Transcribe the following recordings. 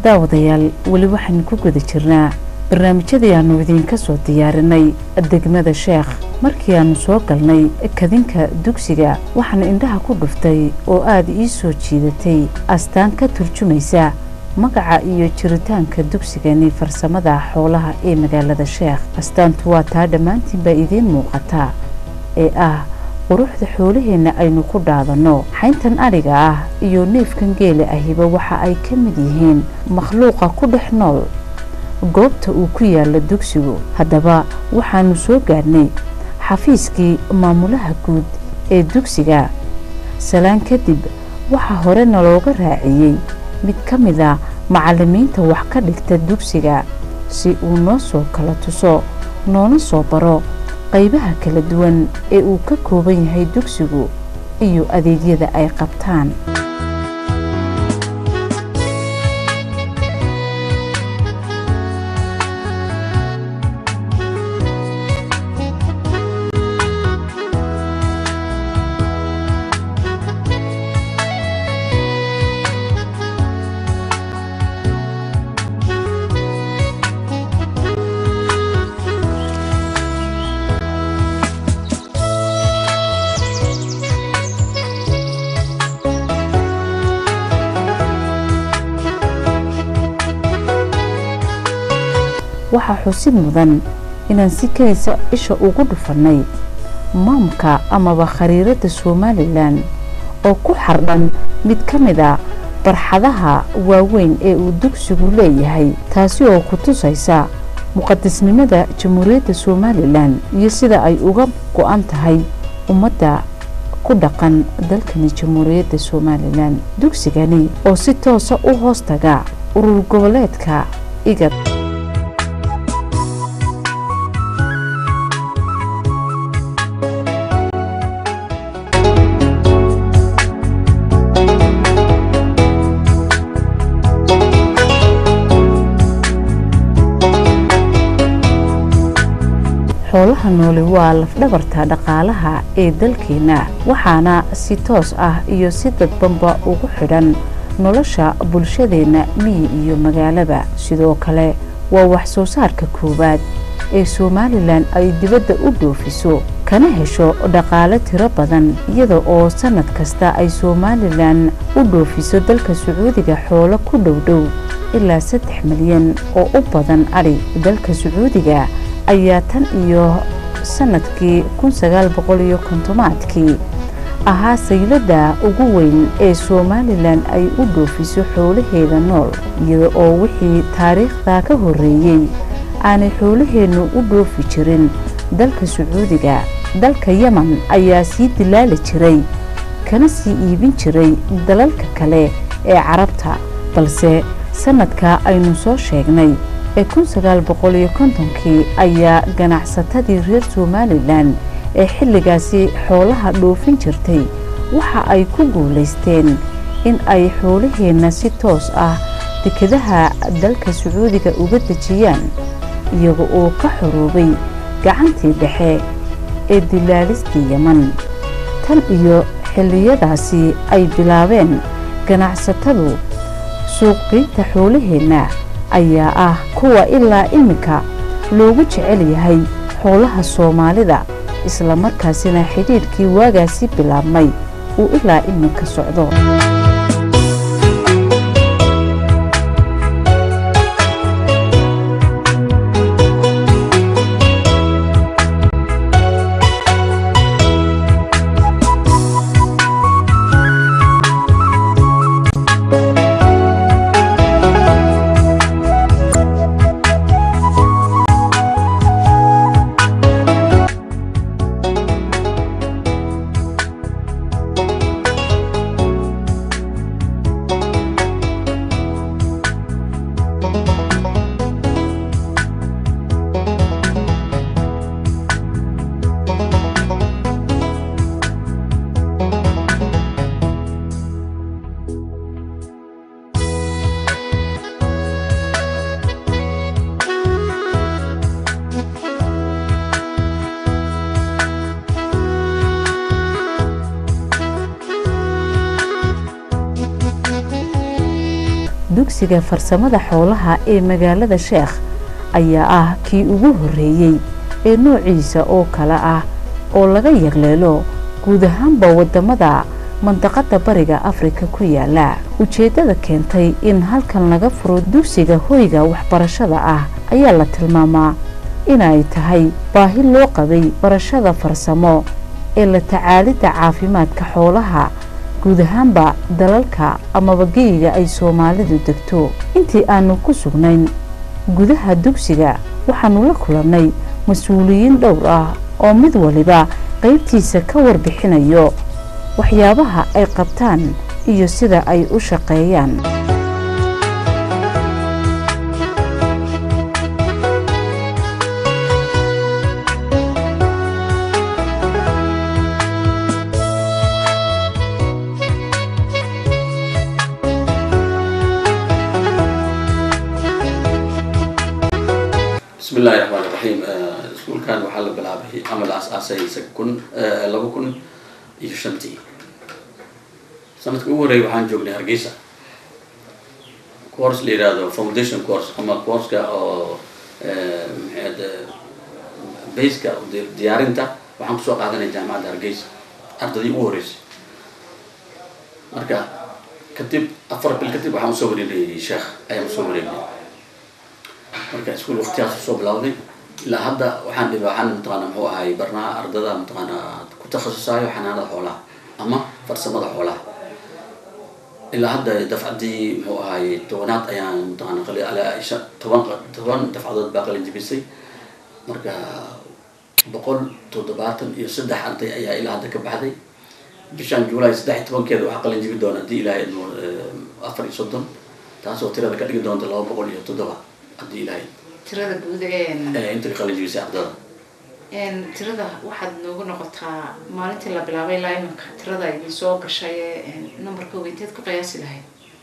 daawadayaal weli waxaynu ku guda jirnaa barnaamijyadii aanu idiinka soo diyaarinay degmada sheekh markii aanu soo galnay kadinka dugsiga waxaana indhaha ku dhuftay oo aada ii soo jiidatay astaan ka turjumaysa magaca iyo jiritaanka dugsigani farsamada xoolaha ee magaalada sheekh astaantu waa taa dhammaantiinbaa idiin muuqataa ee ah quruxda xoolaheenna aynu ku dhaadanno xayntan adhiga ah iyo neefkan geela ahiba waxa ay ka mid yihiin makhluuqa ku dhex nool goobta uu ku yaalla dugsigu haddaba waxaanu soo gaadhnay xafiiskii maamulaha guud ee dugsiga salaan kadib waxaa hore nalooga raaciyey mid ka mid a macallimiinta wax ka dhigta dugsiga si uu noo soo kala tuso noona soo baro qaybaha kala duwan ee uu ka kooban yahay dugsigu iyo adeegyada ay qabtaan waxaa xusid mudan inaan si keliisa isha ugu dhufannay maamka amaba khariiradda somalilan oo ku xardhan mid ka mid a barxadaha waaweyn ee uu dugsigu leeyahay taasi oo ku tusaysa muqadisnimada jamhuuriyadda somalilan iyo sida ay uga go-an tahay ummadda ku dhaqan dalkani jamhuuriyadda somalilan dugsigani oo si toosa u hoos taga urur goboleedka igad xoolaha nooli waa lafdhabarta dhaqaalaha ee dalkeenna waxaana si toos ah iyo si dadbanba ugu xidhan nolosha bulshadeenna miyi iyo magaalaba sidoo kale waa wax soo saarka koowaad ee somalilan ay dibadda u dhoofiso kana hesho dhaqaale tiro badan iyada oo sannad kasta ay somalilan u dhoofiso dalka sacuudiga xoolo ku dhowdhow ilaa saddex milyan oo u badan adhi dalka sacuudiga ayaa tan iyo sannadkii kun sagaal boqol iyo kontomaadkii ahaa sayladda ugu weyn ee somalilan ay u dhoofiso xoolaheeda nool iyada oo wixii taariikhda ka horreeyey aanay xoolaheennu u dhoofi jirin dalka sacuudiga dalka yeman ayaa sii dilaali jiray kana sii iibin jiray dalalka kale ee carabta balse sannadka aynu soo sheegnay ee kun sagaal boqol iyo kontonkii ayaa ganacsatadii reer somalilan ee xilligaasi xoolaha dhoofin jirtay waxa ay ku guulaysteen in ay xoolaheenna si toos ah dekadaha dalka sacuudiga uga dejiyaan iyaga oo ka xoroobay gacantii dhexe ee dilaalistii yeman tan iyo xilliyadaasi ay bilaabeen ganacsatadu suuqgeynta xoolaheenna ayaa ah kuwa ilaa iminka loogu jecel yahay xoolaha soomaalida isla markaasina xidhiidhkii waagaasi bilaabmay uu ilaa iminka socdo dugsiga farsamada xoolaha ee magaalada sheekh ayaa ah kii ugu horreeyey ee noociisa oo kale ah oo laga yagleelo guud ahaanba wadamada mandaqada bariga afrika ku yaala ujeeddada keentay in halkan laga furo dugsiga hoyga waxbarashada ah ayaa la tilmaamaa inay tahay baahi loo qabay barashada farsamo ee la tacaalidda caafimaadka xoolaha guud ahaanba dalalka amaba geyiga ay soomaalidu degto intii aanu ku sugnayn gudaha dugsiga waxaanu la kulannay mas-uuliyiin dhowr ah oo mid waliba qaybtiisa ka warbixinayo waxyaabaha ay qabtaan iyo sida ay u shaqeeyaan bismi illahi raxmaan iraxiim iskuulkan waxaa la bilaabay ama la as-aasay kun laba kun iyo shantii sanadka ugu horreeyay waxaan joognay hargeysa course la yihahdo foundation course ama courska oo maxaad baska diyaarinta waxaan kusoo qaadanay jaamacadda hargeysa ardadii ugu horreysay marka kadib afar bil kadib waxaan usoo wareegnay sheekh ayaan usoo wareegnay marka iskuol waktigaas usoo bilawday ilaa hadda waxaan dhib waxaan mataqaana muxuu ahay barnaha ardada mataqaana ku takhasusaayo xanaanada xoolaha ama farsamada xoolaha ilaa hadda dafcaddii muxuu ahay tobanaad ayaan mataqaana qali alaa shan toban toban dafcadood baa qalin jibisay marka boqol toddobaatan iyo saddex arday ayaa ilaa hadda ka baxday bishan july saddex iyo tobankeeda waxaa qalin jibi doona haddii ilaahay idmo afar iyo soddon taasoo tirada ka dhigi doonta laba boqol iyo toddoba haddii ilaahay tirada guud inta ka qalin jibisay ardada tirada waxaad noogu noqotaa maalintii la bilaabay ilaa iminka tirada idin soo gashay numberka weynteed ku qiyaasi lahayd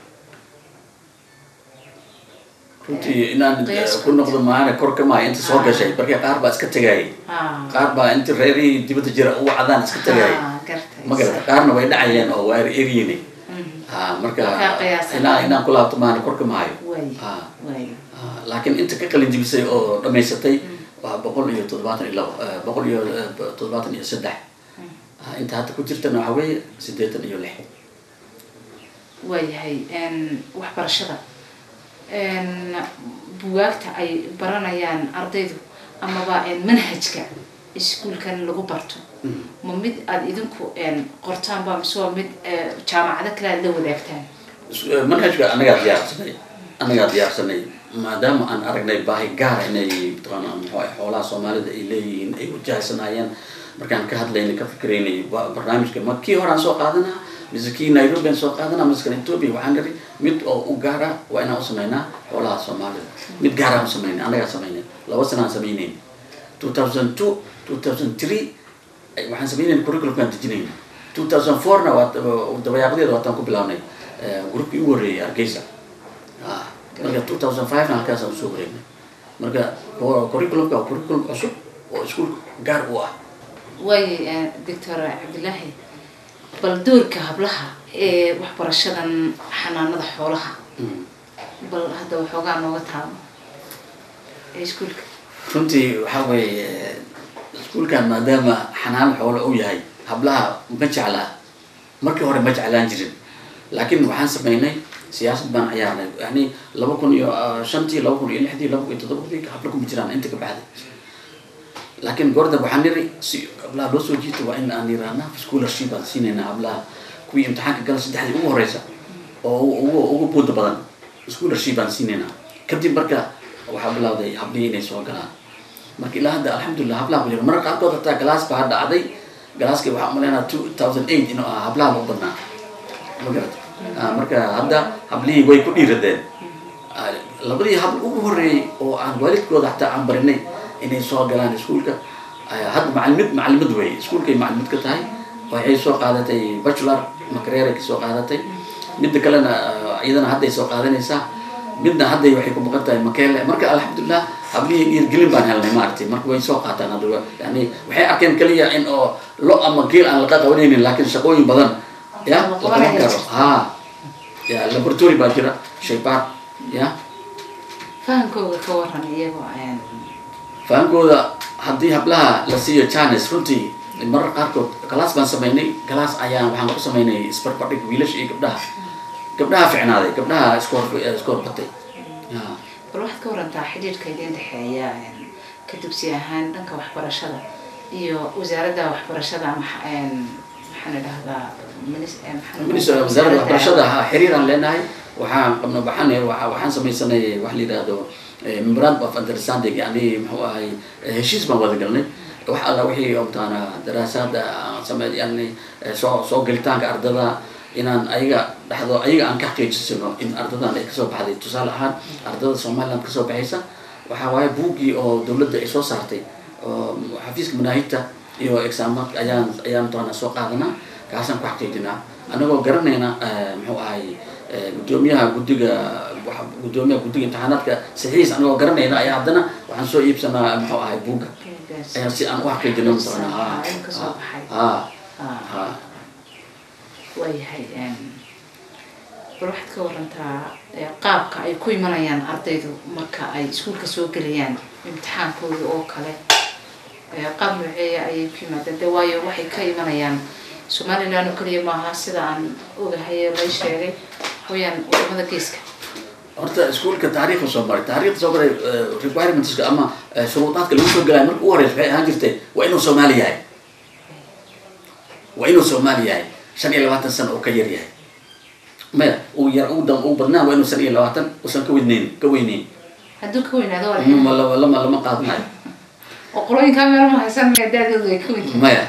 runtii inaan ku noqdo maana kor ka maayo inta soo gashay marka qaar baa iska tagayay qaar baa inta reerihii dibadda jira ugu cadaan iska tagayay ma garata qaarna way dhacayeen oo waa eryini ha marka inaa inaan ku laabto maana kor ka maayo laakiin inta ka qalin jibisay oo dhamaysatay waa boqol iyo toddobaatan iyo labo boqol iyo toddobaatan iyo saddex inta hadda ku jirtana waxa weeye siddeetan iyo lix waayahay waxbarashada buwaagta ay baranayaan ardaydu amaba manhajka iskuolkan lagu barto ma mid aada idinku qortaan ba mise waa mid jaamacado kale aad la wadaagtaan manhajka annagaa diyaarsanay annagaa diyaarsanay maadaama aan aragnay baahi gaara inay mataqaana muxuu ah xoolaha soomaalida ay leeyihiin ay wajahsanaayeen markaan ka hadlaynay ka fikiraynay barnaamijka ma kii horaan soo qaadanaa mise kii nairobi aan soo qaadanaa mise kan ethiopia waxaan niri mid oo u gaara waa inaan u samaynaa xoolaha soomaalida mid gaaraan u samaynay annagaa samaynay laba sanaan samaynayn two thousand two two thousand three waxaan samaynayn curriculumkaan dejinayna two thousand fourna waa dabayaaqadeeda waataan ku bilaabnay groupkii ugu horreeyay hargeysa marka two thousand five na halkaasaan usoo wareegnay marka curriculumka waa curriculum cusub oo iskuolka gaar u ah waay doctor cabdillaahi bal doorka hablaha ee waxbarashadan xanaanada xoolaha bal hadda waxoogaa nooga taabo ee iskuolka runtii waxaa weeye iskuolkan maadaama xanaano xoolo uu yahay hablaha ma jeclaa markii hore ma jeclaan jirin laakiin waxaan samaynay siyaasad baan ciyaarnay yani laba kun iyo shantii laba kun iyo lixdii laba kun iyo toddobadii habla kuma jiraan inta ka baxday laakiin goordab waxaan niri si hablaha loo soo jiito waa in aan yiraahna scholarship aan siinaynaa hablaha kuwii imtixaanka gala saddexdii ugu horeysa oo ugu ugu buuda badan scholarship aan siinaynaa kadib marka waxaa bilawday hablihii inay soo galaan marka ilaa hadda alxamdulilah hablaha ku jira marka qaarkood hataa galaas baa dhacday galaaskii waxaa umaleynaa two thousand eight inuu ah hablaha lagu badnaa ma garata marka hadda hablihii way ku dhiiradeen labadii habl ugu horreeyey oo aan waalidkooda hataa aan barinay inay soo galaan iskuolka hadda macalimid macalimad wey iskuolkay macalimad ka tahay waxay soo qaadatay bachelor makareeray kasoo qaadatay midda kalena iyadana hadday soo qaadanaysaa midna hadday waxay ku boqon tahay makeele marka alxamdulilah hablihii dhiirgelin baan helnay maaragtay marka way soo qaataan hadda yani waxay arkeen kaliya in oo lo ama geel aan laqa qabanaynin laakiin shaqooyin badan ya la qaban karo ha ya laboratory baa jira shaybaar ya fahankooga ka waran iyagoo een, fahankooda haddii hablaha la siiyo janes runtii marar qaarkood galaas baan samaynay galaas ayaan waxaan ku samaynay isbarbardhig wiilasha iyo gabdhaha gabdhaha ficnaaday gabdhaha isku hor isku horbatay Ya. bal waxaad ka warantaa xidhiidhka idin dhexeeya een, ka dugsi ahaan dhanka waxbarashada iyo wasaaradda waxbarashada ama xa- een, maxaan idhahdaa minis- een, maxaan minis idhahdaa, wasaaradda waxbarashada ha xiriiraan leenahay waxaan qabna waxaan waxa- waxaan samaysanay wax la yidhaahdo eh, memorandum of understanding yani muxuu ahay eh, heshiis baan wada galnay wax alla wixii omtaana daraasaada aan same yani eh, soo soo gelitaanka ardada inaan ayaga dhexdo ayaga aan ka xaqiijisano in ardadan ay kasoo baxday tusaale ahaan ardada somaliland kasoo baxaysa waxaa waaye buuggii oo dowladda ay soo saartay oo xafiiska manaahigta iyo exaamaadka ayaan ayaan doona soo qaadanaa kaasaan ku xaqiijinaa anagoo garanayna eh, muxuu ahay eh, gudoomiyaha guddiga waxa- gudoomiyaha guddiga imtixaanaadka saxiis anagoo garanayna ayaa haddana waxaan soo iibsanaa muxuu ahay buugga buuggaas. ayaan si aan u xaqiijino mataqaana ha Ah, in kasoo baxay. ha Ah, ha waayahay een, bal waxaad ka warantaa ee, qaabka ay ku imanayaan ardaydu marka ay iskuulka soo gelayaan imtixaankooda oo kale ee, qaab nooceeya ayay ku yimaadeen de waayo waxay ka imanayaan somaliland oo kaliya maaha sida aan ogahay ee lay sheegay hooyaan wadamada geeska horta iskuulka taariikhda soo maray taariikhda soo maray eh, requirementska ama eh, shuruudaadka lagu soo gelaya marka ugu horeysa waxay ahaan jirtay waa inuu soomaali yahay waa inuu soomaali yahay shan iyo labaatan sano oo ka yar yahay maya uu yar uu dam uu badnaa waa inuu shan iyo labaatan usan ka weyneyn ka weyneyn hadduu ka weynaado waa Mm, la lama lama lama qaadanayo oo qolooyinkaa meel ma haysan maya daadoodu ay ka weyn maya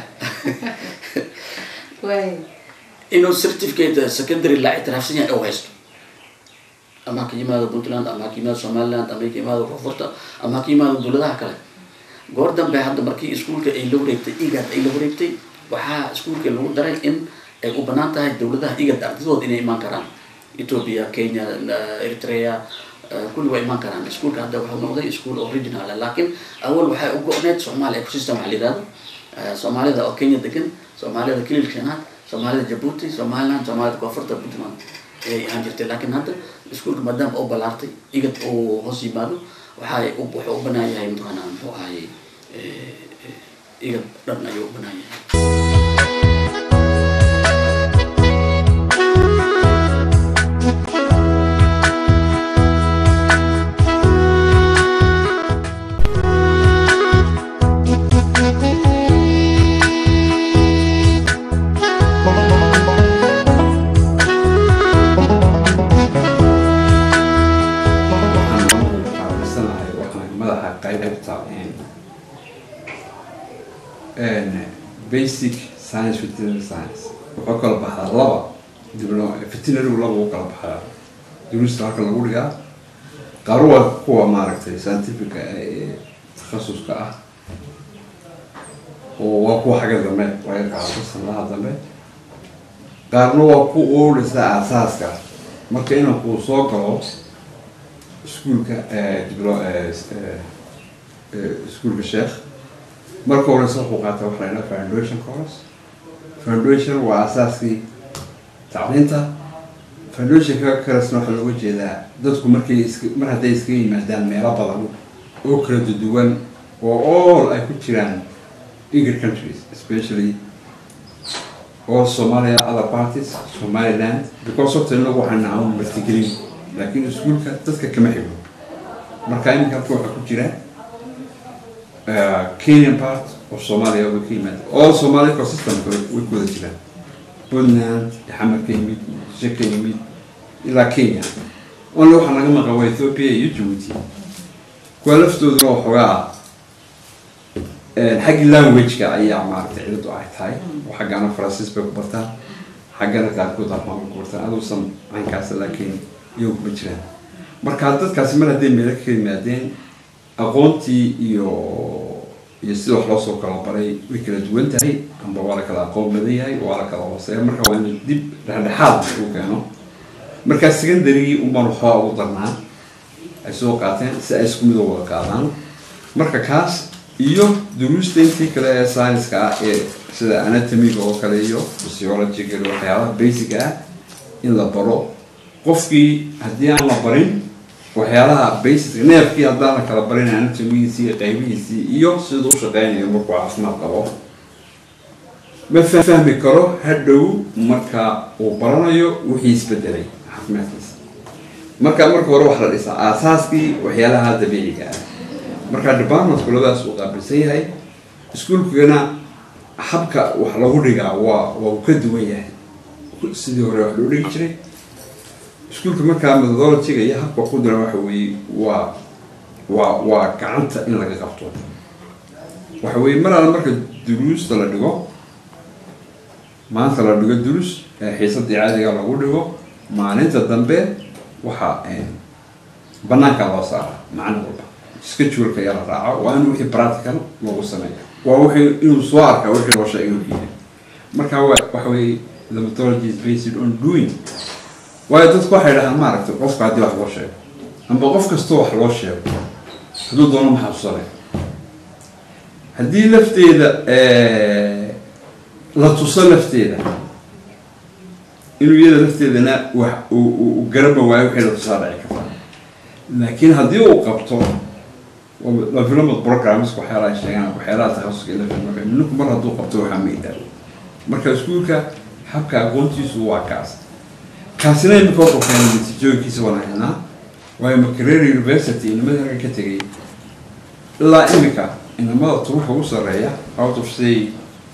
waay inuu certificate secondary la ictiraafsan yahay oo haysto ama ha ka yimaado puntland ama ha ka yimaado somaliland ama ha ka yimaado koonfurta ama ha ka yimaado dowladaha kale goor dambe hadda markii iskuulka ay la wareegtay igad ay la wareegtay waxaa iskuulka lagu daray in ay u banaan tahay dowladaha igad ardadooda inay imaan karaan ethiopia kenya eh, eritrea eh, kulli waa imaan karaan iskuulka hadda wuxuu noqday iskuul original ah laakiin awal waxay u go-need somalia ecosystem waxaa la yidhahdo Eh, soomaalida oo kenya degan soomaalida kilil shanaad soomaalida jabuuti somaliland soomaalida koonfurta puntland ayay ahaan jirtay laakiin hadda iskuulka maadaama u balaartay igad uu hoos yimaado waxay u- wuxuu u banaan yahay mataqaanaa muxuu ahay eh, eh, igad dhan ayuu u banaan yahay waxaan maamulka qaabisanahay waxaan madaxa qaybta basic science veterinary science wuxuu kala baxaa laba diblo veterinary laba u kala baxaa duruusta halka lagu dhigaa qaar waa kuwa maaragtay scientifica ee takhasuska ah oo waa kuwa xagga dambe laga qaado sanadaha dambe qaarna waa ku oolisa aasaaska marka inanku soo galo iskuulka eh, diblo eh, s- eh, eh, iskuulka sheekh marka horeysa wuxuu qaata waxa la yidhaha foundation course foundation waa asaaskii tacliinta foundationka kalesna waxaa looga jeedaa dadku markay iska mar hadday iskaga yimaadaan meelo badan oo kala duwan oo all ay ku jiraan eager countries especially all Somalia other parties Somaliland because horta inagu waxaan nacawn martigelin laakiin iskuulka dadka kama xigo marka iminka halka waxaa ku jira uh, Kenyan part of Somalia way ka yimaada all Somali ecosystem way way ku wada jiraan Puntland xamar ka yimid Muqdisho ka yimid ilaa Kenya only waxaa naga maqan waa Ethiopia iyo Djibouti kuwa laftooduna waxoogaa xaggi language-ka ayaa maaragtay ciladu ay tahay oo xaggana faransiis bay ku bartaan xaggana qaarkood almaamay ku bartaan aduusan caynkaas laakiin iyagu kuma jiraan marka dadkaasi mar hadday meelo ka yimaadeen aqoontii iyo iyo sida wax loo soo kala baray way kala duwan tahay amba waa la kala aqoon badan yahay waa la kala hooseeya marka waa in dib dhexdhexaad uu keeno markaa secondarygii unbaan waxoogaa ugu darnaa ay soo qaateen si ay isku mid u wada qaadaan marka kaas iyo duruusta intii kale ee science-ka ah ee sida anatomiga oo kale iyo physiologiga iyo waxyaabaha basic ah in la baro qofkii haddii aan la barin waxyaalaha basic neefkii haddaan la kala barin anatomigiisii iyo qaybihiisii iyo siduu u shaqeynayo markuu caafimaad qabo ma fahmi karo hadhow marka uu baranayo wixii isbedelay caafimaadkiisa marka marka hore wax la dhisaa aasaaskii waxyaalaha dabiiciga ah marka departmentku labadaas uu qaabilsan yahay iskuulkana habka wax lagu dhigaa waa waa uu ka duwan yahay sidii hore wax loo dhigi jiray iskuulka markaa methodologyga iyo habka ku diran waxa weeye waa waa waa gacanta in laga qabto waxa weeye mar alla marka duruusta la dhigo maanta la dhigo durus xiisadii caadiga lagu dhigo maalinta dambe waxaa banaanka loo saara macno walba scheduleka ayaa la raaco waa in wixii practical lagu sameeya waa wixii inuu soo arka wixii loo sheegay inuu yidhi marka wa waxa weeye the methodology is based on doing waayo dadku waxay dhahaan maaragtay qofka haddii wax loo sheego amba qof kastoo wax loo sheego hadduu doono ma xasuusanay haddii lafteeda la tuso lafteeda inuu iyada lafteedana wax uu garaba waayo wixii la tusaa dhici karta laakiin haddii uu qabto development programmes waxyaalaha sheegaan waxyaalaha takhasuska ila filmaka ninku mar hadduu qabto waxaa maydaa marka iskuulka habka aqoontiisu waa kaas kaasina imika wuxuu keenay natiijooyinkiisa wanaagsanaa waayo makerere university inamada halka ka tegay ilaa imika inamada turuxa ugu sarreeya out of say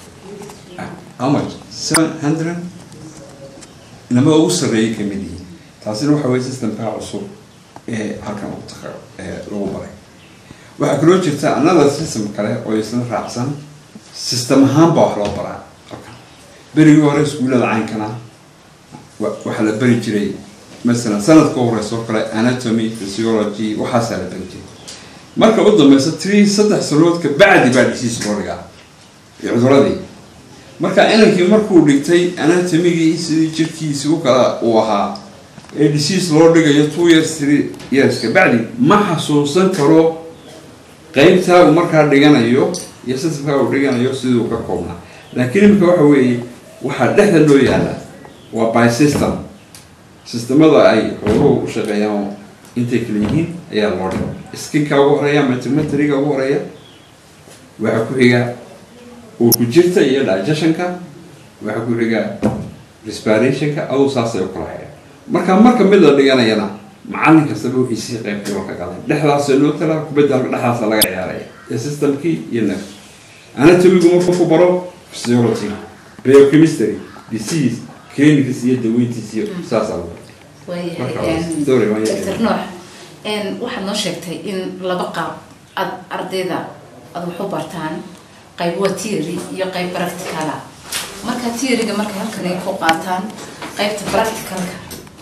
how much seven hundred inamada ugu sarreeyay kamid yihiin taasina waxa weye systemka cusub ee halkan ugu taqa lagu baray waxaa kaloo jirta another system kale oo isla raacsan system ahaan baa wax loo baraa halkan berigii hore iskuullada caynkana waxaa la beri jiray masalan sanadka horeysa oo kale anatomy physiology waxaasaa la beri jiray marka u dambeysa three saddex sanood ka bacdi baa dhisiis loo dhigaa iyo cuduradii marka inankii markuu dhigtay anatomigii sidii jirkiisi u kala uu ahaa ee dhisiis loo dhigayo two years three years ka bacdi ma xasuusan karo qeybtaa uu markaa dhiganayo iyo systemkaa uu dhiganayo siduu ka koobnaa laakiin imika waxa weeye waxaa dhexda loo yaala waa by system systemada ay xooluhu u shaqeeyaan intay kala yihiin ayaa loo dhigo skinka ugu horeeya metimetriga ugu horeeya waxaa ku xiga uu ku jirta iyo digestionka waxaa ku xiga respirationka aduu saasay u kala haya marka marka mid la dhiganayana macallin kastaba wixiisii qeybtii oo ka qaday dhexdaasa loo talaa kubadda halka dhexdaasa laga ciyaaraya ee systemkii iyo nef anatomigu markuu baro physiology biochemistry disease clinics iyo daweyntiis iyo saasaa lagu waayahay sorry waan doctor yahay noox waxaad noo sheegtay in laba qaab ad ardayda ad wax u bartaan qayb waa theory iyo qayb practicala marka theoryga markay halkan ay ku qaataan qaybta practicalka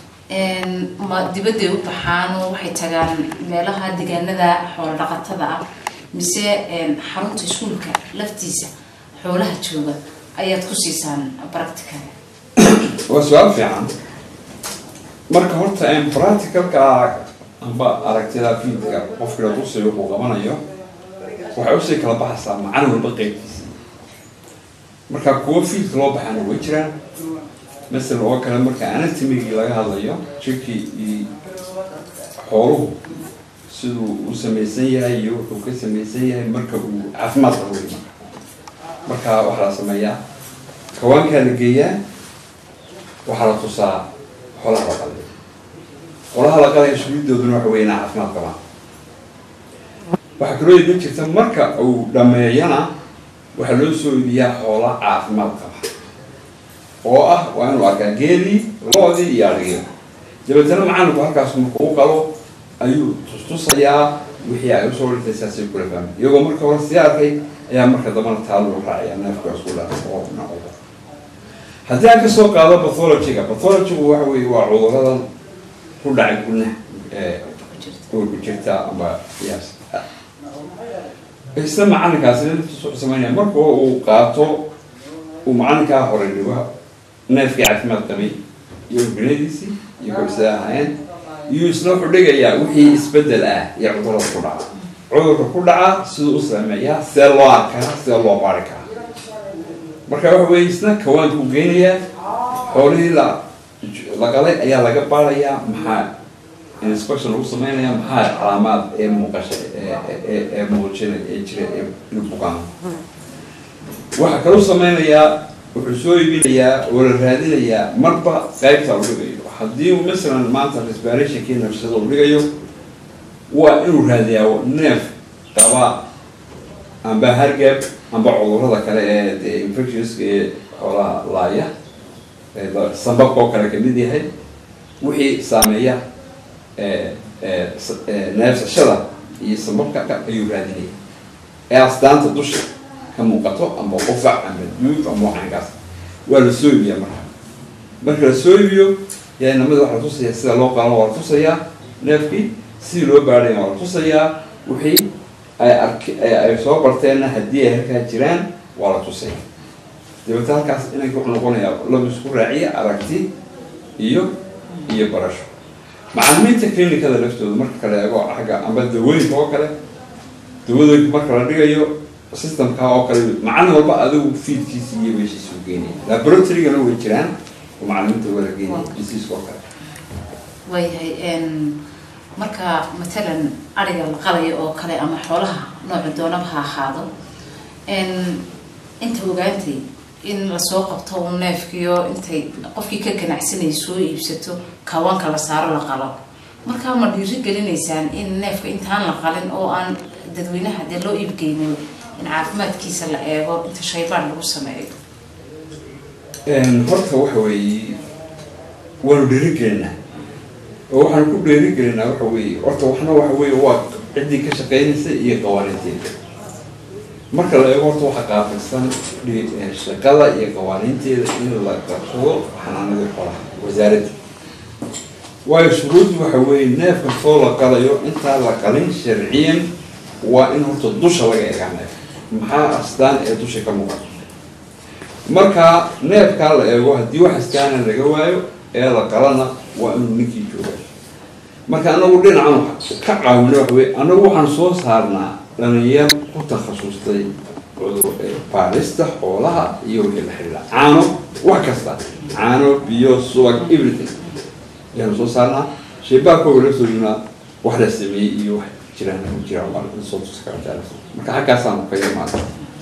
ma dibadday u baxaan oo waxay tagaan meelaha deegaanada xoolo dhaqatada ah mise xarunta iskuulka laftiisa xoolaha jooga ayaad ku siisaan practical waa su-aal fiican marka horta practicalka amba aragtida fiidka qofkii la tusayo wuxuu qabanayo waxay usii kala baxaysaa macalin walba qeybtiisa marka kuwo fiidka loo baxaana way jiraan masalan oo kale marka anatomigii laga hadlayo jirkii iyo xooluhu siduu u samaysan yahay iyo wuxuu ka samaysan yahay marka uu caafimaad qabo wey marka marka waxaa la sameeyaa kawaankaa la geeyaa waxaa la tusaa xolaha la qalay xolaha la qalaya shuruuddooduna waxa weeye inay caafimaad qabaan waxaa kaloo iman jirta marka uu dhameeyana waxaa loo soo idiyaa xoola caafimaad qaba oo ah waa inuu arkaa geelii loodii iyo adhigii dabeetana macalinku halkaas markuu u qalo ayuu tustusayaa wixii ay usoo dhintay saasay kula fahmay iyagoo marka hore sii arkay ayaa marka dambana taa lagu raacaya neefkaas ku dhaca oo nacooda haddii aan kasoo qaado bathologyga bathologygu waxa weeye waa cuduradan ku dhacay gudnaha ee kuwa ku jirta ama yaas isla macalinkaasi laftiisu wuxuu sameynaya marka uu qaato uu macalinkaa hore dhigo neefkii caafimaad qabay iyo gunadiisii iyo korsada ahaayeen iyo isna wuxuu dhigayaa wixii isbedel ah iyo cudurada ku dhaca cudurka ku dhaca siduu u sameeyaa see loo arkaa see loo baari karaa marka waxa weye isna kawaanku geynayaa xoolihii la la qalay ayaa laga baarayaa maxaa inspection lagu sameynaya maxaa calaamaad ee muuqasha ee ee ee muujinay ee jira ee inuu bukaan waxaa kaloo sameynayaa wuxuu soo iibinayaa oo la raadinayaa marba qaybta uu dhigayo haddii uu masalan maanta respirationkii nafsada uu dhigayo waa inuu raadiyaa neef qaba amba hargab amba cudurada kale ee dee infectionska ee xoolaha laaya ee da- sambabka oo kale kamid yahay wixii saameeya ee ee s- ee neefsashada iyo sambabka ka- ayuu raadinaya ee astaanta dusha ka muuqato ama qufac ama duuf ama waxankaas waa la soo iibiyaa marka marka la soo iibiyo yaa inamada waxaa la tusaya sida loo qalan waa la tusayaa neefkii sidii loo baadhaya waa la tusayaa wixii ay ark ay soo barteenna haddii ay halkaa jiraan waa la tusaya dabeeta halkaas inanka wuxuu noqonayaa laba isku raaciya aragti iyo iyo barasho macalimiinta clinicada laftooda marka kale eego xagga amba dawooyinka oo kale dawadooyinka marka la dhigayo systemka oo kale macalin walba adigu fiidkiisa iyo meeshiisa u geenaya laboratorygana way jiraan oo macalimiinta wala geenaya diseaska oo kale waayahay marka matalan ariga la qalayo oo kale ama xoolaha nooca doonaba ha ahaado inta ogaantay in lasoo qabto un neefkiyo intay qofkii ka ganacsanayay soo iibsato kawanka la saaro la qalo markaa ma dhiiri gelinaysaan in neefka intaan la qalin oo aan dadweynaha dee loo iibgeynin in caafimaadkiisa la eego inta shaybaan lagu sameeyo horta waxa weeye waanu dhiirigelinaa oo waxaan ku dhiirigelinaa waxa weeye horta waxna waxa weeye waa ciddii ka shaqeynaysa iyo qawaaniinteeda marka la eego horta waxa qaafilsan dhi- shaqada iyo qawaaniinteeda in la qabsado xanaanada xoolaha wasaaradda waayo shuruuddu waxa weeye neef kastoo la qalayo intaa la qalin sharciyan waa in horta dusha laga eegaa neef maxaa astaan ee dusha ka muuqata marka neefkaa la eego haddii wax astaana laga waayo ee la qalana waa inuu ninkii jooga marka anagu dhinacan ka caawino waxa weye anagu waxaan soo saarnaa dhalinyar ku takhasustay cudur ee baarista xoolaha iyo wixii la xidhiidha caano wax kasta caano biyo subag everything ayaanu soo saarnaa shaybaarkooga la soo yimaa wax la sameeyey iyo wax jiraan jiraan waa la soo tusi karaa taariikhda. marka xaggaasaanu ka yarmaada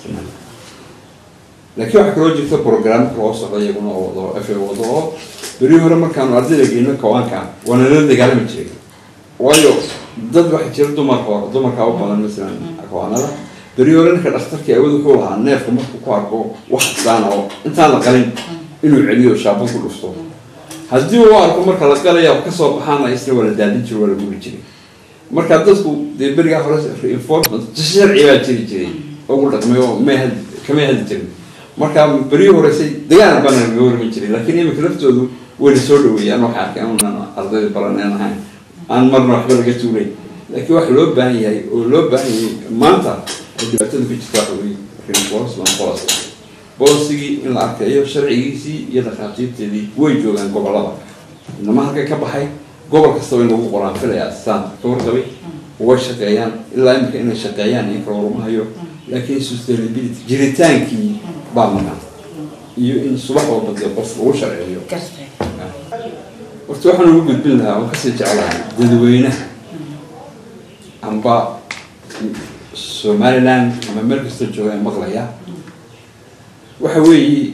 laakiin waxaa kaloo jirta programka loo socda iyaguna oo wado f a wado oo beri hore markaanu ardayda geyno kawaanka waana la dagaalami jiray waayo dad waxaa jira dumar hore dumarkaa u badan masalan kawaanada beri hore ninka dhakhtarkii awood wuxuu lahaa neefka markuu ku arko wax astaan oo intaan la qalin inuu celiyo shaabad ku dhufto haddii uu arko marka la qalaya kasoo baxaana isna waa la daadin jiray waa la guri jiray marka dadku dee berigaa hore reinforcement sharci baa jiri jiray ugu dhaqmay oo may had kamay hadli jirin marka berihii horeysay dagaal bana laga warmi jiray laakiin imika laftoodu wayna soo dhaweeyaan waxay arkeen unan ardayda baran aan ahayn aan marna waxba laga tuulay laakiin waxa loo baahan yahay oo loo baahan yahay maanta oo dhibaatada ku jirta waxa weeye reinforcement policy boosigii in la arkayo sharcigiisii iyo dhakhaatiirteedii way joogaan gobolada inama halkay ka baxay gobol kasta way nagu qoraan filaya saan ka warqabay way shaqeeyaan ilaa imika inay shaqeeyaan iyo kala warmahayo laakiin sustainability jiritaankii baa maqan iyo in subax walba dee qof lagu sharceeyo gartay horta waxaan ugu gudbin lahaa oo kasii jeclahay dadweynaha amba somaliland ama meel kasta jooga ee maqlaya waxa weeye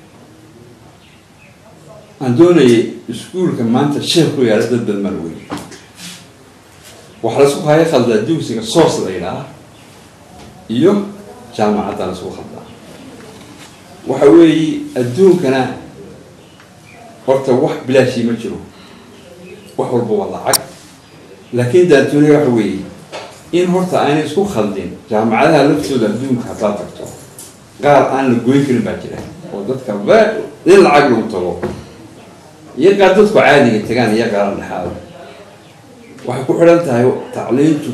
aan doonayay iskuulka maanta sheekh ku yaala dad badan baan wey waxaa la isku haya khaldaa dugsiga soos la yidhaah iyo jaamacadda la isku khaldaa waxa weeye adduunkana horta wax bilaashii ma jiro wax walba waa lacag laakiin daantuniga waxa weeye in horta aanay isku khaldin jaamacadaha laftooda adduunka haddaad tagto qaar aan la goyn karin baa jira oo dadka ba in lacag lagu tago iyo qaar dadku caadiga tagaan iyo qaar dhexaada waxay ku xidhan tahay tacliintu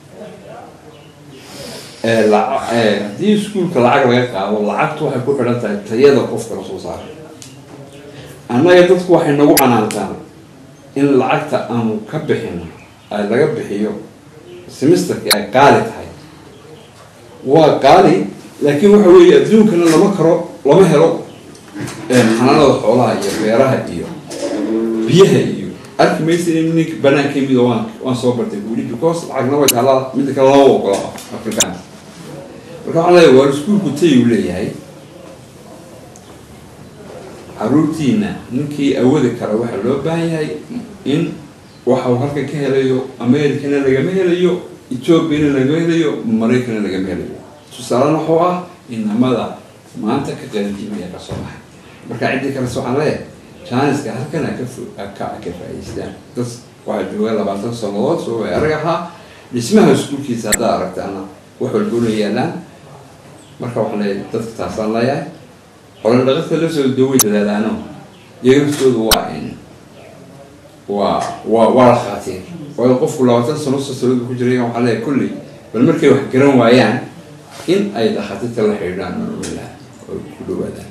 ee laca- ee haddii iskuulka lacag laga qaado lacagtu waxay ku xidhan tahay tayada qofka la soo saaray annaga dadku waxay nagu canaantaan in lacagta aanu ka bixino ay laga bixiyo semesterki ay qaali tahay waa qaali laakiin waxa weeye adduunkana lama karo lama helo xanaanada xoolaha iyo beeraha iyo biyaha iyo arki maysa in ninka banaanka yimid oo waan waan soo bartay buuli because lacagna way taallaa midda kale loo ogola afrikaanka marka waxaan leeyahay waar iskuulku tayuu leeyahay caruurtiina ninkii awoodi kara waxaa loo baahan yahay in waxa uu halka ka helayo americana lagama helayo ethoopiana lagama helayo maraykana lagama helayo tusaalena wuxuu ah inamada maanta ka qalinjimaya ka soo baxay marka ciddii kales waxaan leeyahay janiska halkan ka ka ka faa'iideystaan dad waxaa jooga labaatan sannadood soo way arag ahaa dhismaha iskuulkiisa haddaad aragtaana wax walbuna yaalaan marka waxaan leeyahay dadka taasaan leeyahay xoolo dhaqata la soo daway dadaalaano iyaga naftoodu waa in waa waa waa la khaatiin waayo qofku labaatan sano sasalooda ku jiray waxaa leeyahay kulley bal markay wax garan waayaan in ay dhakhaatiirta la xidhiidhaan nolola oo ku dhawaadaan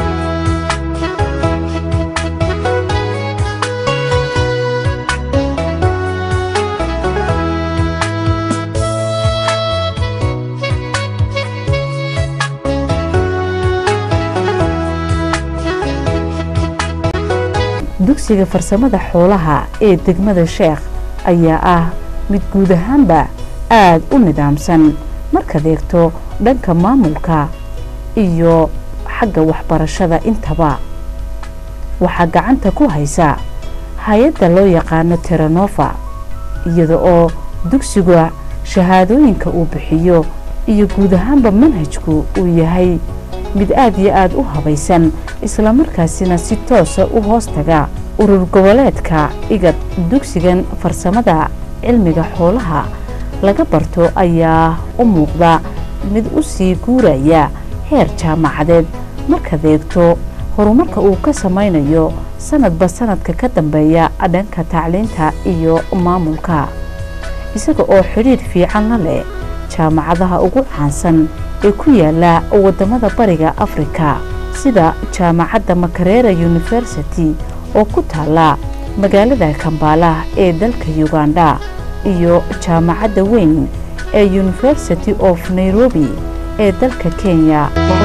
dugsiga farsamada xoolaha ee degmada sheekh ayaa ah mid guud ahaanba aada u nidaamsan markaad eegto dhanka maamulka iyo xagga waxbarashada intaba waxaa gacanta ku haysa hay-adda loo yaqaano teranova iyada oo dugsiga shahaadooyinka uu bixiyo iyo guud ahaanba manhajku uu yahay mid aada iyo aada u habaysan islamarkaasina si toosa u hoos taga urur goboleedka igad dugsigan farsamada cilmiga xoolaha laga barto ayaa u muuqda mid u sii guuraya heer jaamacadeed markaad eegto horumarka uu ka samaynayo sanadba sanadka ka dambeeya dhanka tacliinta iyo maamulka isaga oo xidhiidh fiican la leh jaamacadaha ugu caansan ee ku yaala waddamada bariga afrika sida jaamacadda makarera university oo ku taala magaalada kambaala ee dalka uganda iyo jaamacadda weyn ee university of nairobi ee dalka kenya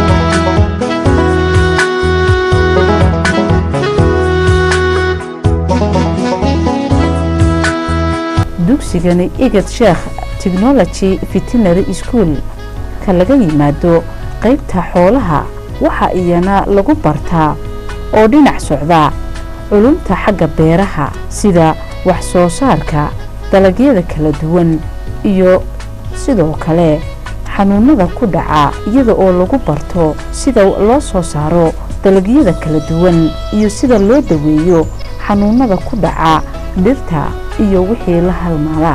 dugsigani igad sheekh technology veterinary school ka laga yimaado qaybta xoolaha waxa iyana lagu bartaa oo dhinac socda culumta xagga beeraha sida wax soo saarka dalagyada kala duwan iyo sidoo kale xanuunada ku dhaca iyada oo lagu barto sida loo soo saaro dalagyada kala duwan iyo sida loo daweeyo xanuunada ku dhaca dhirta iyo wixii la halmaada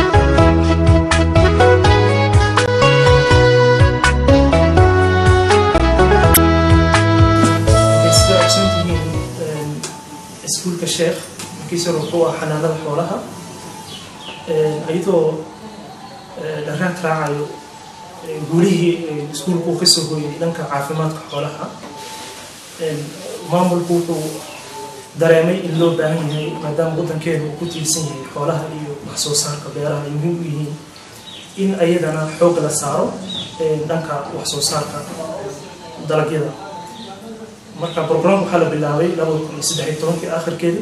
sida ogsoon tihiin iskuulka sheekh markiisa hore wuxuu ah xanaanada xoolaha iyadoo dharraad raacayo guulihii iskuulku uu kasoo hooyay dhanka caafimaadka xoolaha maamulku wuxuu dareemay in loo baahan yahay maadaama waddankeenu uu ku tiirsan yahay xoolaha iyo wax soo saarka beeraha ay muhiim u yihiin in ayadana xoog la saaro dhanka wax soo saarka dalagyada marka program waxaa la bilaabay labada kun iyo saddex iyo tobankii akhirkeeda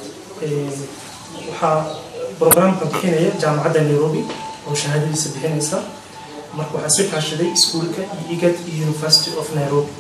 waxaa programka bixinaya jaamacadda nairobi oo shahaadadiisa bixinaysa marka waxaa sii kaashaday iskuulka iyo igad iyo university of nairobi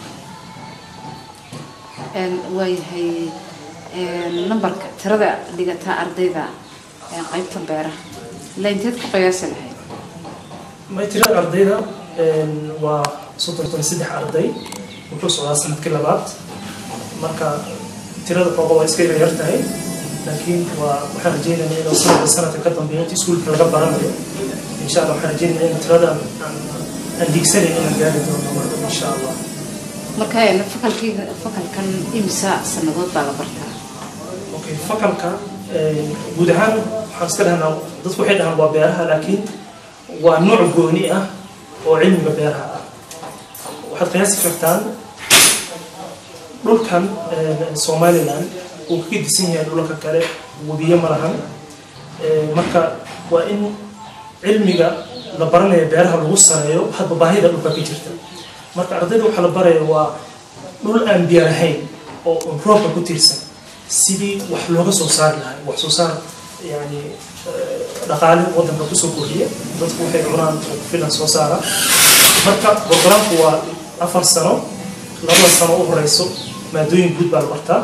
waayahay nambarka tirada dhigata ardayda qaybta beeraha ilaa inteed ku qiyaasi lahayd ma tirada ardayda waa soddon iyo saddex arday wuxuu socdaa sanadkii labaad marka tirada xooga waa iska yar tahay laakiin waa waxaan rajeynayaa inuu sanadka sanadka ka dambeeyo inta iskuulka laga baranayo insha allah waxaan rajeynayaa in tirada aan aan diigsanayn inaan gaari doono marka insha allah marka fakalkii fakalkan imisa sanadood baa la bartaa okay fakalka guud ahaan waxaan iska dhahnaa dadku waxay dhahaan waa beeraha laakiin waa nooc gooni ah oo cilmiga beeraha ah waxaad qiyaasi kartaan dhulkan somaliland uu kaga disan yahay dhulalka kale webiyo ma lahan marka waa in cilmiga la baranayo beeraha lagu sareeyo hadba baahida dhulka ka jirta marka ardayda waxaa la baraya waa dhul aan biyo lahayn oo roobka ku tiirsan sidii wax looga soo saari lahay wax soo saar yani dhaqaale wadanka kusoo kordhiya dadku waxay cunaan oo filan soo saara marka programku waa afar sano labada sano u horeyso maadooyin guud baa la bartaa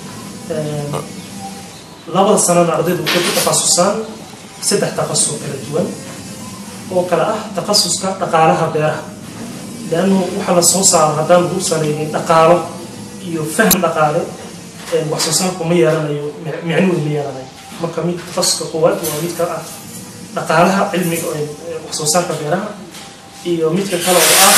labada sanona ardaydu waxay ku takhasusaan saddex takhasus oo kala duwan oo kale ah takhasuska dhaqaalaha beeraha leannu waxaa la soo saaro haddaan lagu salaynin dhaqaalo iyo faham dhaqaale wax soo saarku ma yeelanayo micnuhu ma yeelanayo marka mid takhasuska koowaad waa midka ah dhaqaalaha cilmiga wax soo saarka beeraha iyo midka kale oo ah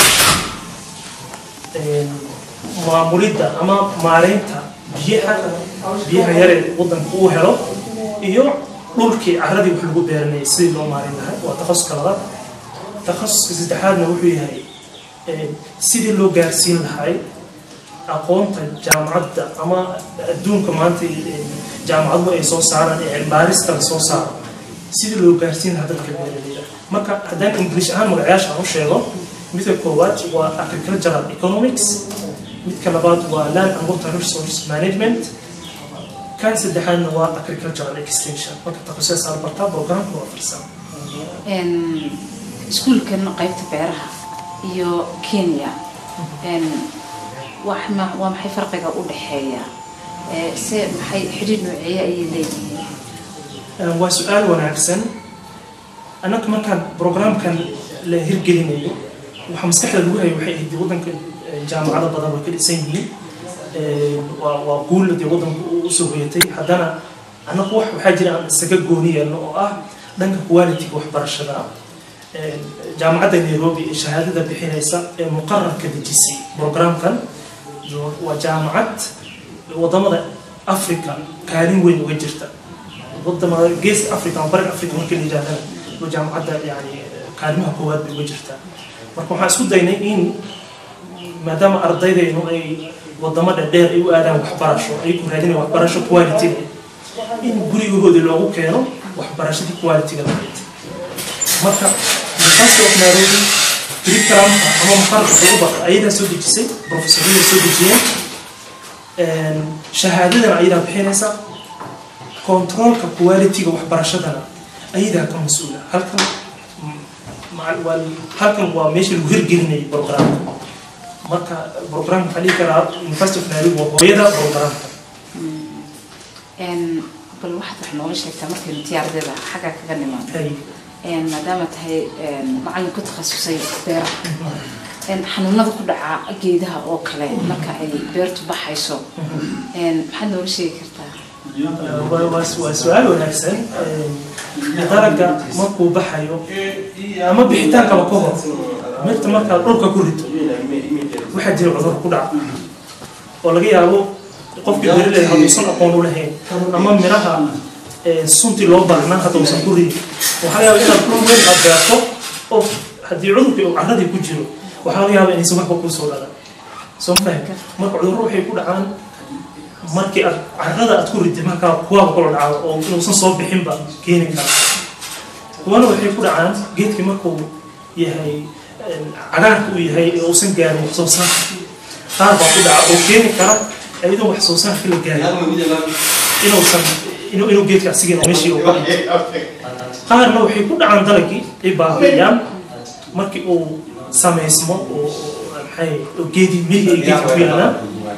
maamulidda ama maareynta biyaha biyaha yaree wadanka uu helo iyo dhulkii caradii wax lagu beeranayay sidii loo maareyn lahay waa takhasuska labaad takhasuska saddexaadna wuxuu yahay sidii loo gaarsiin lahay aqoonta jaamacadda ama adduunka maanta jaamacaduhu ay soo saaraan ee cilbaarista la soo saaro sidii loo gaarsiin lahaa dadka beeraleyda marka haddaan english ahaan magacayaasha aan u sheego midka koowaad waa agricultural economics midka labaad waa land and water resource management kan saddexaadna waa agricultural extension marka takhasusaas aad bartaa programka waa farsan iskuulkan qaybta beeraha iyo kenya wax ma waa maxay farqiga u dhexeeya se maxay xidhiir nooceeye ayay leeyihiin waa su-aal wanaagsan annaga markaan programkan la hirgelinayo waxaa maskaxda lagu hayay waxay ahayd wadanka jaamacado badan way ka dhisan yihiin waa waa guul dee wadanka usoo hoyatay haddana annagu wax waxaa jira aan isaga gooni yeelno oo ah dhanka quality-ga waxbarashada jaamacadda nairobi ee shahaadada bixinaysa ee muqararka dejisay programkan waa jaamacad wadamada africa kaalin weyn uga jirta wadamada geeska africa ama bariga africa marka la yidhahdana waa jaamacadda yani kaalimaha koowaad bay uga jirtaa marka waxaan isku daynay in maadaama ardaydaynu ay wadamo dhadheer ay u aadaan waxbarasho ay ku raadinayaan waxbarasho quality in gurigahoodii loogu keeno waxbarashadii quality-ga lahayd marka university of nairobi curriculumka ama muqararka lagu barta ayadaa soo dejisay professorada soo dejiyeen shahaadadana ayadaa bixinaysa controlka quality-ga waxbarashadana ayadaa ka mas-uula halkan halkan waa meesha lagu hirgelinayay programka marka programka waxaa dhihi karaa university of nairobi waa hooyada programka bal waxaad wax nooga sheegtaa markaynu tiyaardada xagga kaga nimaado maadaama tahay macallin ku takhasusay beeraha xanuunada ku dhaca geedaha oo kale marka ay beertu baxayso maxaad nooga sheegi kartaa waa su-aal wanaagsan dalaga markuu baxayo ama bixitaankaba ka hor mirta markaad dhulka ku rito waxaa jira cudur ku dhaca oo laga yaabo qofkii beeraleyda hadduusan aqoon u lahayn ama miraha suntii loo baahnaa hadduusan ku ridin waxaa laga yaaba inaad dhul weyn aad beerto oo haddii cudurkii uu carradii ku jiro waxaa laga yaaba inaysan waxba kuu soo dhalan soo faham marka cudurro waxay ku dhacaan markii aad carrada aad ku ridid markaa kuwaaba kula dhacdo oo inuusan soo bixinba keeni kara kuwana waxay ku dhacaan geedkii markuu yahay cagaarka uu yahay ee uusan gaarin wax soo saarka qaar baa ku dhaca oo keeni kara iyadoo wax soo saarka la gaarin inuusan inuu inuu geedka asigeena meeshii uu ka qaarna waxay ku dhacaan dalagii ay baabi'iyaan markii uu samaysmo oo maxay oo geedi miri ay geedka ku yaalaan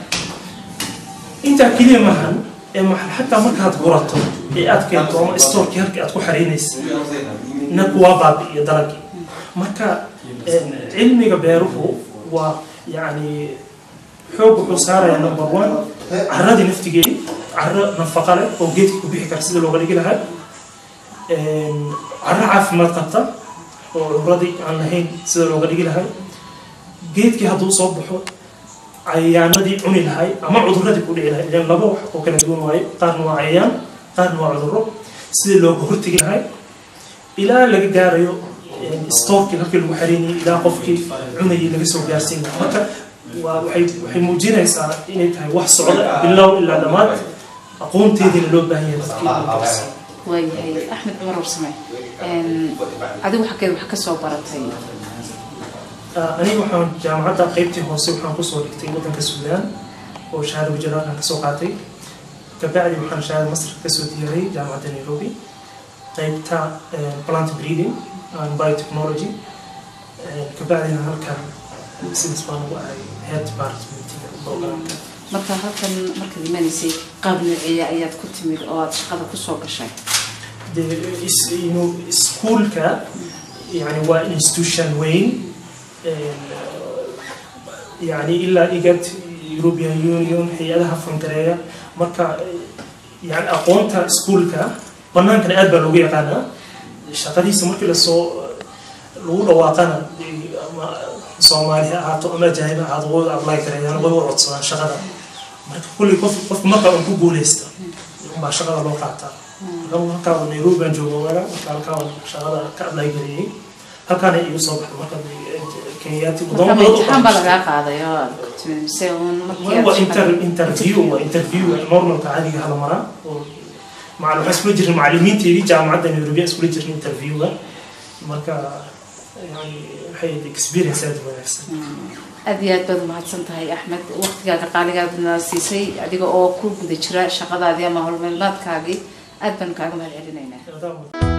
intaa keliya maahan ee xataa markaad gurato ee aad keento ama stoorkii halkii aad ku xaraynaysa na kuwaa baabi'iyo dalagii marka cilmiga beeruhu waa yacni xoog wuxuu saarayaa number one carradii naftigeedi carro nafaqa leh oo geedka ku bixi kara sida looga dhigi lahaa carro caafimaad qabta oo cudurradii aan lahayn sida looga dhigi lahay geedkii hadduu soo baxo cayayaanadii cuni lahay ama cudurradii ku dhici lahay ilan laba wax oo kala duwan waayo qaarna waa cayayaan qaarna waa cudurro sidii looga hortegi lahay ilaa laga gaarayo stoorkii halkii lagu xareynayay ilaa qofkii cunayay laga soo gaarsiin lahaa marka waa waxay waxay muujinaysaa inay tahay wax socda bilow ilaa dhammaad aqoonteediina loo baahan yahay dadkii inuu qabsado waayahay axmed cumar warsame adigu xaggeed wax ka soo baratay aniga waxaan jaamacadda qaybtii hoose waxaan kusoo dhigtay waddanka suudaan oo shahaada wajaraalkan kasoo qaatay kabacdi waxaan shahaada master kasoo diyaaray jaamacadda nairobi qaybta plant breeding and biotechnology kabacdina halkan sidaas baan ugu ahay head departmentiga programka marka halkan markaad imanaysay qaab nooceeya ayaad ku timid oo aad shaqada kusoo gashay dee is- inuu iskuulka yani waa institution weyn yani ilaa igad european union hay-adaha fangareeya marka yani aqoonta iskuulka banaankana aad baa loogu yaqaanaa shaqadiisa markii lasoo lagu dhawaaqana ama soomaali ha ahaato ama ajaanib ha ahaato way apply gareeyaan way u codsadaan shaqada marka kulli qof qofka marka uu ku guuleysta baa shaqada loo qaataa marka halkaa nairobi baan jooga wara marka halkaa waan shaqada ka apply gareeyey halkaana igu soo baxay marka kenyaati marka ma imtixaan baa lagaa qaaday oo aad ku timid mise uun markii aad waa shaqada- inter interview waa interview normalka caadiga hala maraa oo macal waxaa iskula jirin macalimiinteedii jaamacadda nairobi aan iskula jirin interviewga marka yani waxay ahayd experience aad u wanaagsan aad iyo aad baad umahadsan tahay axmed waqtigaaga qaaligaadna siisay adiga oo ku guda jira shaqadaadii ama howlmeelmaadkaagii aad baan kaaga mahad celinaynaa Adaa-